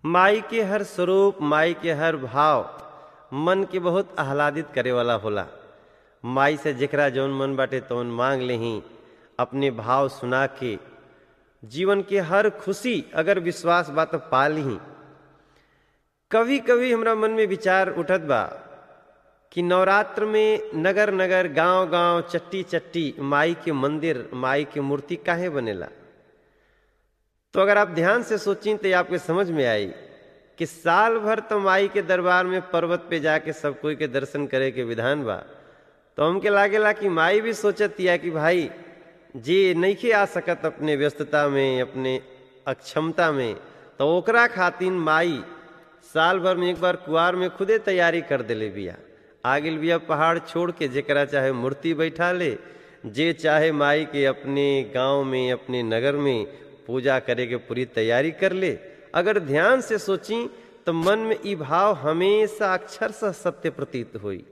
माई के हर स्वरूप माई के हर भाव मन के बहुत आह्लादित करे वाला होला माई से जेकरा जौन मन बाटे तौन मांग लेही अपने भाव सुना के जीवन के हर खुशी अगर विश्वास बा तो पा लीही कभी कभी हमरा मन में विचार उठत बा कि नवरात्र में नगर नगर गांव गांव चट्टी चट्टी माई के मंदिर माई के मूर्ति काहे बनेला तो अगर आप ध्यान से सोचें तो आपके समझ में आई कि साल भर तो माई के दरबार में पर्वत पे जाके सब कोई के दर्शन करे के विधान बा तो हमके लागेला कि माई भी सोचत या कि भाई जे नहीं आ सकत अपने व्यस्तता में अपने अक्षमता में तो ओकरा खातिन माई साल भर में एक बार कुआर में खुदे तैयारी कर दिले बिया आगिल बिया पहाड़ छोड़ के जेकरा चाहे मूर्ति बैठा ले जे चाहे माई के अपने गांव में अपने नगर में पूजा करे के पूरी तैयारी कर ले अगर ध्यान से सोची तो मन में ई भाव हमेशा अक्षर से सत्य प्रतीत हुई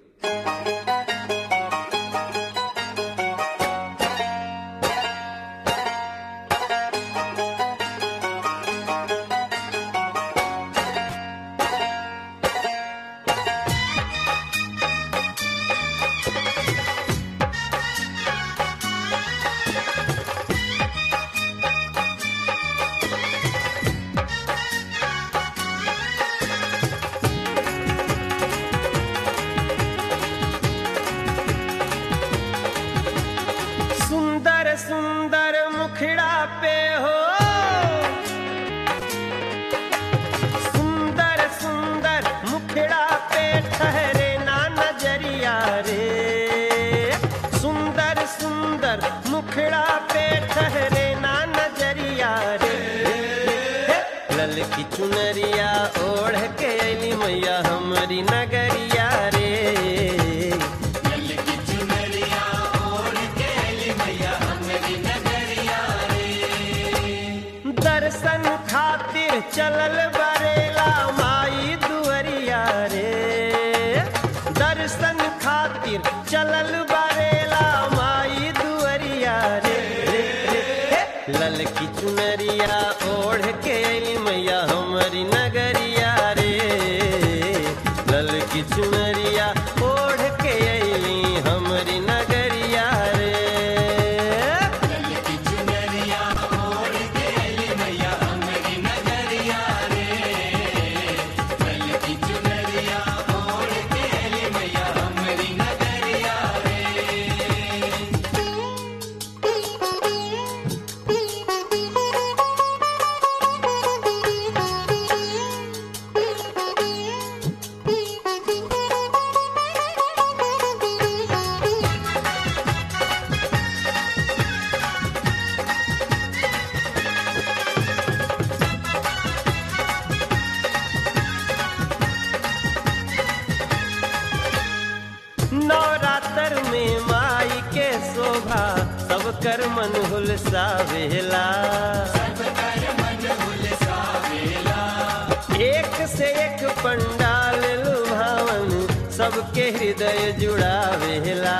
सुंदर सुंदर मुखड़ा पे हो सुंदर सुंदर मुखड़ा पे ठहरे ना नजरिया रे सुंदर सुंदर मुखड़ा पे ठहरे ना नजरिया रे लल की चुनरिया ओढ़ के अली मैया हमारी नगरिया रे दर्शन खातिर चलल बरेला माई दुअरिया रे दर्शन खातिर चलल बरेला माई दुअरिया रे रे, रे, हे। लल की चुनरिया ओढ़ के अली मैया हमारी नगरिया रे लल की चुनरिया ओढ़ के अली हमारी नगरिया रे नवरात्र में माई के शोभा सब कर मन हुलसावेला एक से एक पंडाल लुभावन सबके हृदय जुड़ावेला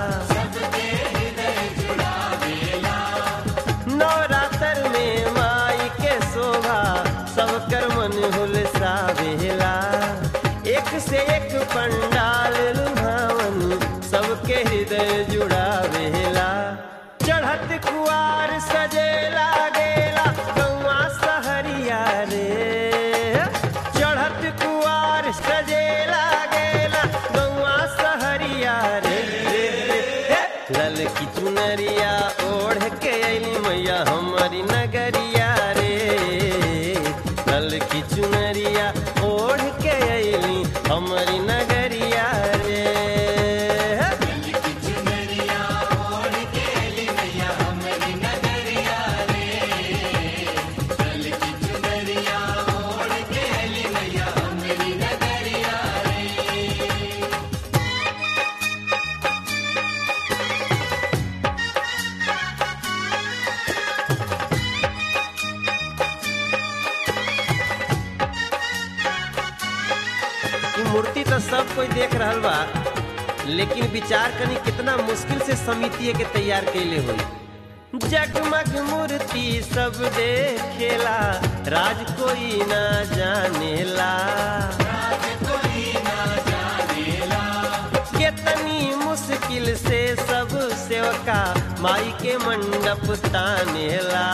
नवरात्र में माई के शोभा सब कर मन हुलसावेला एक से एक पंडाल लुभावन सबके हृदय जुड़ावेला चढ़त कुआर सजेला गेला गौआ सहरिया रे चढ़त कुआर सजेला गेला गौआ सहरिया रे रे, रे, हे। लल की चुनरिया ओढ़ के अली मैया हमारी नगरिया रे लल की चुनरिया ओढ़ के अली हमारी नगरिया रे ई मूर्ति तो सब कोई देख रहल बा लेकिन विचार कनी कितना मुश्किल से समिति के तैयार कैले हुई जगमग मूर्ति सब देखेला राज कोई ना जानेला कितनी मुश्किल से सब सेवका माई के मंडप तानेला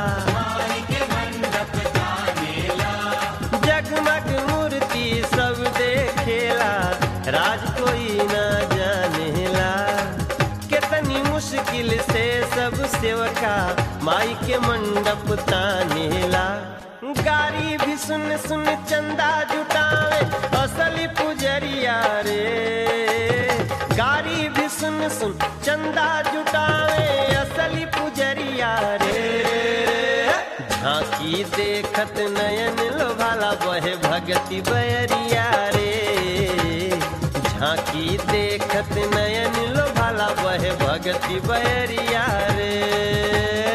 जगमग मूर्ति सब देखेला राज कोई ना जानेला कितनी मुश्किल से सब सेवका माई के मंडप तानेला गारी भी सुन सुन चंदा जुटावे असली पुजरिया रे गारी भी सुन सुन चंदा जुटावे असली पुजरिया रे झांकी देखत नयन लोभाला बहे भगति बयरिया रे झांकी देखत नयन लोभाला बहे भगति बयरिया रे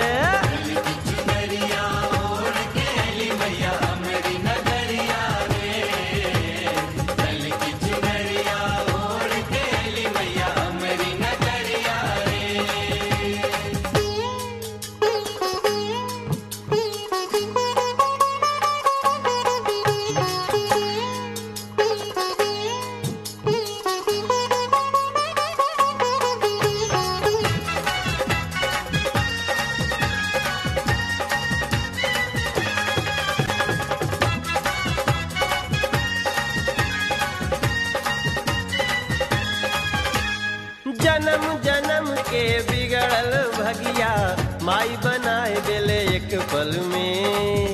जन्म जन्म के बिगड़ल भगिया माई बनाए दिले एक पल में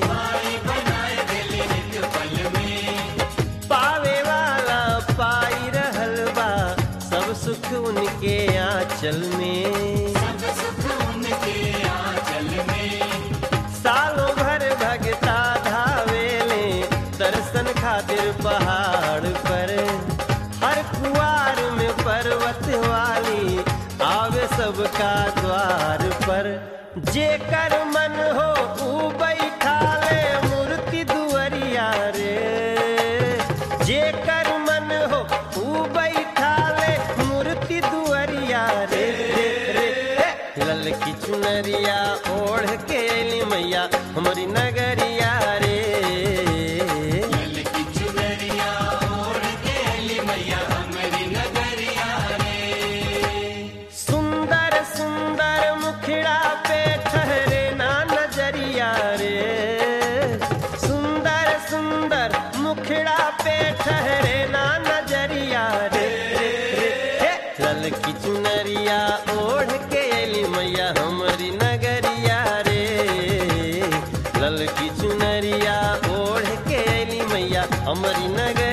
पावे वाला पाई रहल बा सब सुख उनके आंचल में सालों भर भगता धावेले दर्शन खातिर पहाड़ पर हर कुआर में पर्वत वाली आवे सबका द्वार पर जेकर मन हो ऊ बैठा ले मूर्ति दुअरिया रे जेकर मन हो ऊ बैठा ले मूर्ति दुअरिया रे रे रे हे। ललकी चुनरिया ओढ़ के अली मैया हमारी नगरिया रे सुंदर सुंदर मुखड़ा पे ठहरे ना नजरिया रे सुंदर सुंदर मुखड़ा पे ठहरे ना नजरिया रे रे रे हे। ललकी चुनरिया ओढ़ के अली मैया हमारी नगरिया रे ललकी चुनरिया ओढ़ के अली मैया हमारी नगर